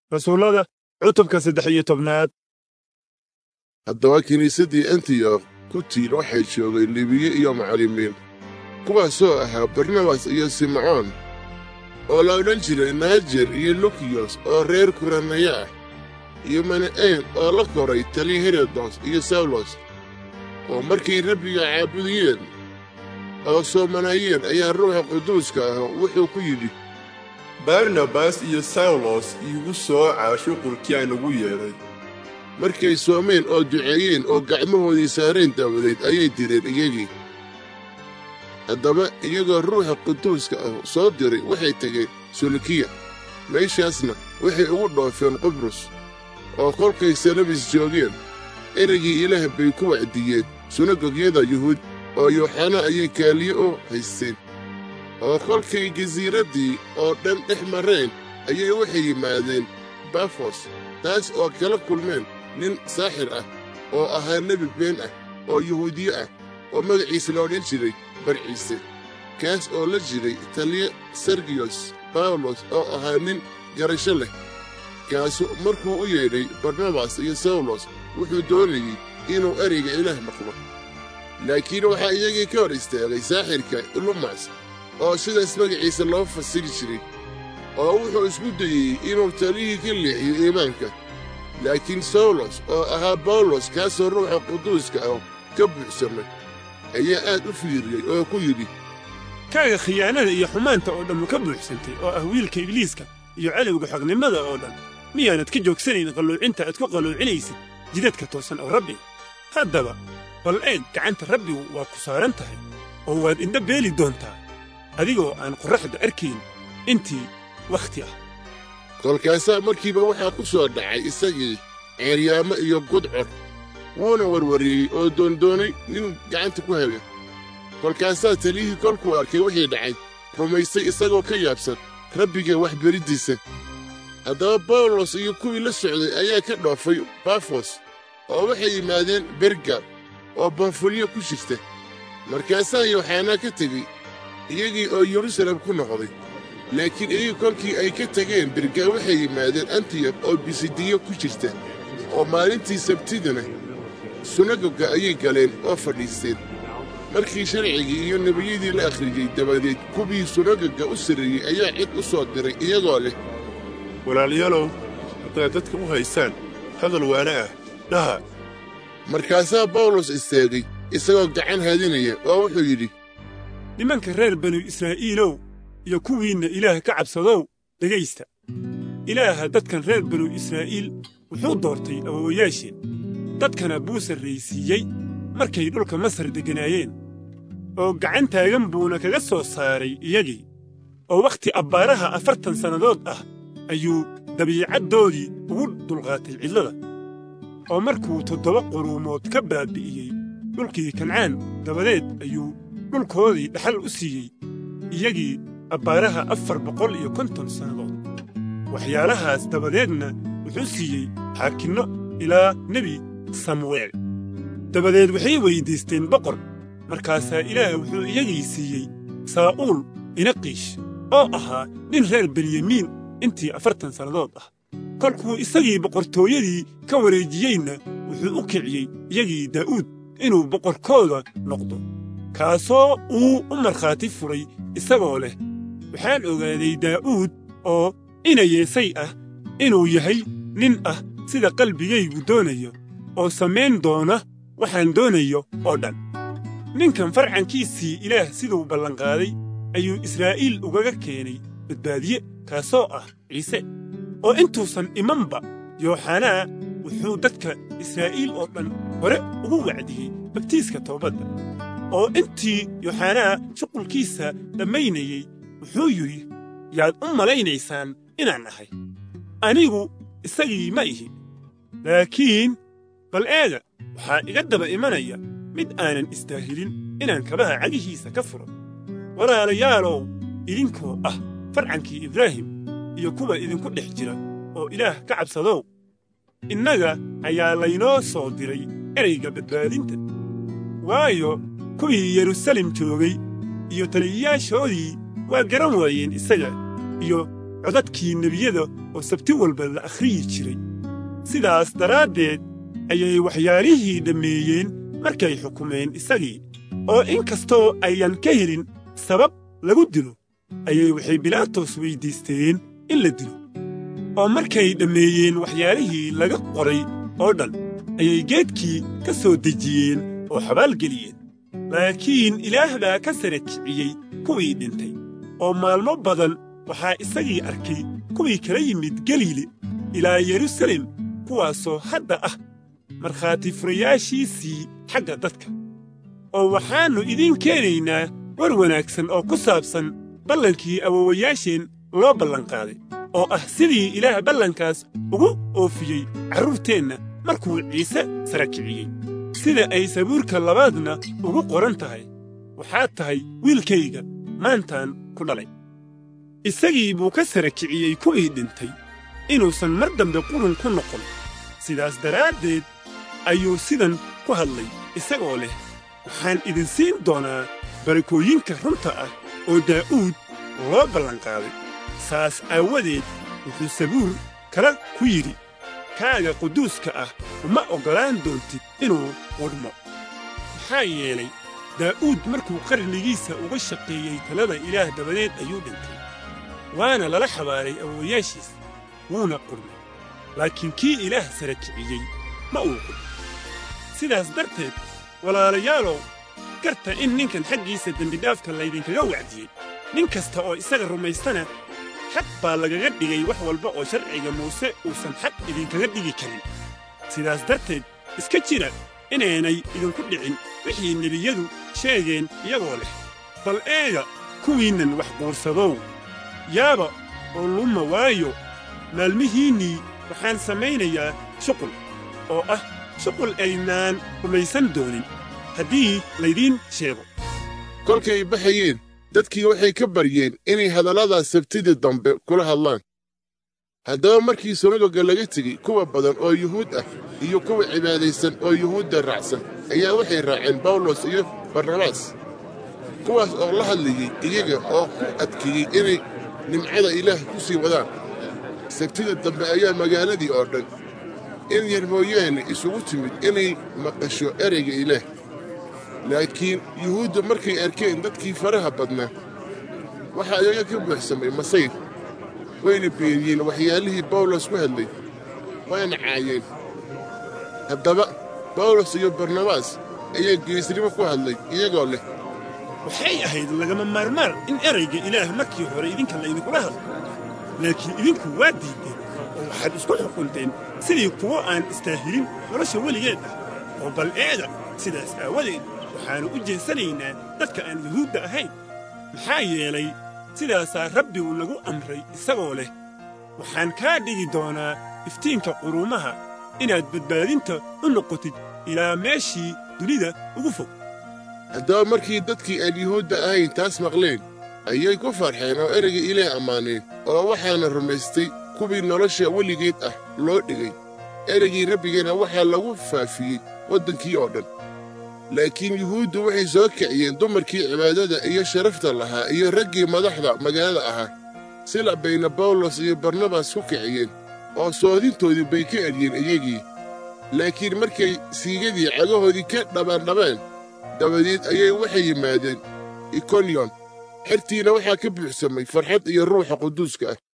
rasuullada cutubka saddex iyo tobnaad haddaba kiniisaddii antiyokh ku tiil waxay joogay libiye iyo macallimiin kuwaasoo ahaa barnabas iyo simcoon oo la odhan jiray naajer iyo lukiyos oo reer kuranaya ah iyo mana'een oo la koray tali herodos iyo sawlos oo markay rabbiga caabudiyeen oo soomanayeen ayaa ruuxa quduuska ah wuxuu ku yidhi barnabas iyo sawlos iigu sooca shuqulkii aan ugu yeedhay markay soomeen oo duceeyeen oo gacmahoodii saareen daawadeed ayay direen iyagii haddaba iyagoo ruuxa quduuska ah soo diray waxay tegeen sulukiya meeshaasna waxay ugu dhoofeen qubrus oo kolkay salabis joogeen ereygii ilaah bay ku wacdiyeen sunagogyada yuhuud oo yooxana ayay kaaliye u haysteen oo kolkay jasiiraddii oo dhan dhex mareen ayay waxay yimaadeen bafos taas oo kala kulmeen nin saaxir ah oo ahaa nebi been ah oo yuhuudiye ah oo magaciisa la odhan jiray barciise kaas oo la jiray taliye sergiyos bawlos oo ahaa nin garasho leh kaasu markuu u yeedhay barnabas iyo sawlos wuxuu doonayey inuu ereyga ilaah maqlo laakiin waxaa iyagii ka hor istaagay saaxirka lumas oo sidaas magaciisa loo fasiri jiray oo wuxuu isku dayey inuu taliyihii ka leexiyo iimaanka laakiin sawlos oo ahaa bawlos kaasoo ruuxa quduuska ah ka buuxsamay ayaa aad u fiiriyey oo ku yidhi kaaga khiyaanada iyo xumaanta oo dhammu ka buuxsantay oo ah wiilka ibliiska iyo cadowga xognimada oo dhan miyaanad ka joogsanayn qalluucinta aad ku qalluucinaysid jidadka toosan oo rabbiga haddaba bal eeg gacanta rabbigu waa ku saaran tahay oo waad indha beeli doontaa adigoo aan qorraxda arkayn intii wakhti ah kolkaasaa markiiba waxaa ku soo dhacay isagii ceeryaamo iyo gudcor wuuna warwariyey oo doondoonay nin gacanta ku haya kolkaasaa taliyihii kolkuu arkay wixii dhacay rumaystay isagoo ka yaabsan rabbiga waxberiddiisa haddaba bawlos iyo kuwii la socday ayaa ka dhoofay bafos oo waxay yimaadeen bergar oo banfulyo ku jirta markaasaa yooxanaa ka tegey iyagii oo yerusalem ku noqday laakiin iyagii kolkii ay ka tegeen bergar waxay yimaadeen antiyok oo bisidiyo ku jirta oo maalintii sabtidana sunagoga ayay galeen oo fadhiisteen markii sharcigii iyo nebiyadii la akhriyey dabadeed kuwii sunagoga u sarreeyey ayaa cid u soo diray iyagoo leh walaalayaalow haddaad dadka u haysaan hadal waana ah dhaha markaasaa bawlos istaagay isagoo gacan haadinaya oo wuxuu yidhi nimanka reer banu israa'iilow iyo kuwiinna ilaah ka cabsadow dhegaysta ilaaha dadkan reer banu israa'iil wuxuu doortay awoowayaasheen dadkana buu sarraysiiyey markay dhulka masar degganaayeen oo gacan taagan buuna kaga soo saaray iyagii oo wakhti abbaaraha afartan sannadood ah ayuu dabiicaddoodii ugu dulqaatay cidlada oo markuu toddoba quruumood ka baabbi'iyey dhulkii kancaan dabadeed ayuu dhulkoodii dhaxal u siiyey iyagii abbaaraha afar boqol iyo konton sannadood waxyaalahaas dabadeedna wuxuu siiyey xaakinno ilaa nebi samu'eel dabadeed waxay weyddiisteen boqor markaasaa ilaah wuxuu iyagii siiyey saa'uul inaqiish oo ahaa nin reer benyamiin intii afartan sannadood ah kolkuu isagii boqortooyadii ka wareejiyeyna wuxuu u kiciyey iyagii daa'uud inuu boqorkooda noqdo kaasoo uu u markhaati furay isagoo leh waxaan ogaaday daa'uud oo inayeesay ah inuu yahay nin ah sida qalbigaygu doonayo oo samayn doona waxaan doonayo oo dhan ninkan farcankiisii ilaah siduu ballanqaaday ayuu israa'iil ugaga keenay badbaadiye kaasoo ah ciise oo intuusan imanba yooxanaa wuxuu dadka israa'iil oo dhan hore ugu wacdiyey bagtiiska toobadda oo intii yooxanaa shuqulkiisa dhammaynayey wuxuu yidhi yaad u malaynaysaan inaan ahay anigu isagii ma ihi laakiin bal eega waxaa iga daba imanaya mid aanan istaahilin inaan kabaha cagihiisa ka furo walaalayaalow idinkoo ah farcankii ibraahim iyo kuwa idinku dhex jira oo ilaah ka cabsadow innaga ayaa laynoo soo diray ereyga badbaadinta waayo kuwii yerusalem joogay iyo taliyayaashoodii waa garan waayeen isaga iyo codadkii nebiyada oo sabti walba la akhriyi jiray sidaas daraaddeed ayay waxyaalihii dhammeeyeen markay xukumeen isagii oo in kastoo ayan ka helin sabab lagu dilo ayay waxay bilaatos weyddiisteen in la dilo oo markay dhammeeyeen waxyaalihii laga qoray oo dhan ayay geedkii ka soo dejiyeen oo xabaalgeliyeen laakiin ilaah baa ka sara kiciyey kuwii dhintay oo maalmo badan waxaa isagii arkay kuwii kala yimid galiile ilaa yerusalem kuwaasoo hadda ah markhaati furayaashiisii xagga dadka oo waxaannu idiin keenaynaa war wanaagsan oo ku saabsan ballankii awowayaasheen loo ballanqaaday oo ah sidii ilaah ballankaas ugu oofiyey carruurteenna markuu ciise sara kiciyey sida ay sabuurka labaadna ugu qoran tahay waxaad tahay wiilkayga maantaan ku dhalay isagii buu ka sara kiciyey kuwii dhintay inuusan mar dambe qurun ku noqon sidaas daraaddeed ayuu sidan ku hadlay isagoo leh waxaan idin siin doonaa barakooyinka runta ah oo daa'uud loo ballanqaaday saas aawadeed wuxuu sabuur kale ku yidhi kaaga quduuska ah uma oggolaan doontid inuu qudhmo maxaa yeelay daa'uud markuu qarnigiisa uga shaqeeyey talada ilaah dabadeed ayuu dhintay waana lala xabaaray awowayaashiis wuuna qudhmay laakiin kii ilaah sara kiciyey ma uu qudhmo sidaas darteed walaalayaalow garta in ninkan xaggiisa dembidhaafka laydinkaga wacdiyey nin kasta oo isaga rumaystana xaq baa lagaga dhigay wax walba oo sharciga muuse uusan xaq idinkaga dhigi karin sidaas darteed iska jira inaynay idinku dhicin wixii nebiyadu sheegeen iyagoo leh bal eega kuwiinnan wax quursadow yaaba oo luma waayo maalmihiinnii waxaan samaynayaa shuqul oo ah shuqul aynaan rumaysan doonin haddii laydiin sheego kolkay baxayeen dadkii waxay ka baryeen inay hadalladaas sabtidii dambe kula hadlaan haddaba markii sunagoga laga tegey kuwa badan oo yuhuud ah iyo kuwa cibaadaysan oo yuhuudda raacsan ayaa waxay raaceen bawlos iyo barnabaas kuwaas oo la hadlayey iyaga oo ku adkeeyey inay nimcada ilaah ku sii wadaan sabtida dambe ayaa magaaladii oo dhan in yar mooyaane isugu timid inay maqasho ereyga ilaah laakiin yuhuudda markay arkeen dadkii faraha badnaa waxaa iyaga ka buuxsamay masayr wayna beeriyeen waxyaalihii bawlos ku hadlay waana caayeen haddaba bawlos iyo barnabaas ayaa geesnimo ku hadlay iyagoo leh waxay ahayd lagama maarmaan in erayga ilaah markii hore idinka laydinkula hadlo laakiin idinku waa diideen oo waxaad isku xukunteen sidii kuwo aan istaahilin nolosha weligeed ah oo bal eeda sidaas aawadeed waxaannu u jeesanaynaa dadka aan yuhuudda ahayn maxaa yeelay sidaasaa rabbigu nagu amray isagoo leh waxaan kaa dhigi doonaa iftiinka quruumaha inaad badbaadinta u noqotid ilaa meeshii dunida ugu fog haddaba markii dadkii aan yuhuudda ahayn taas maqleen ayay ku farxeen oo ereyga ilaah ammaaneen oo waxaana rumaystay kuwii nolosha weligeed ah loo dhigay ereygii rabbigeena waxaa lagu faafiyey waddankii oo dhan laakiin yuhuuddu waxay soo kiciyeen dumarkii cibaadada iyo sharafta lahaa iyo raggii madaxda magaalada ahaa sila bayna bawlos iyo barnabas ku kiciyeen oo soodintoodii bay ka eryeen iyagii laakiin markay siigadii cagahoodii ka dhabaandhabeen dabadeed ayay waxay yimaadeen ikonyon xertiina waxaa ka buuxsamay farxad iyo ruuxa quduuska ah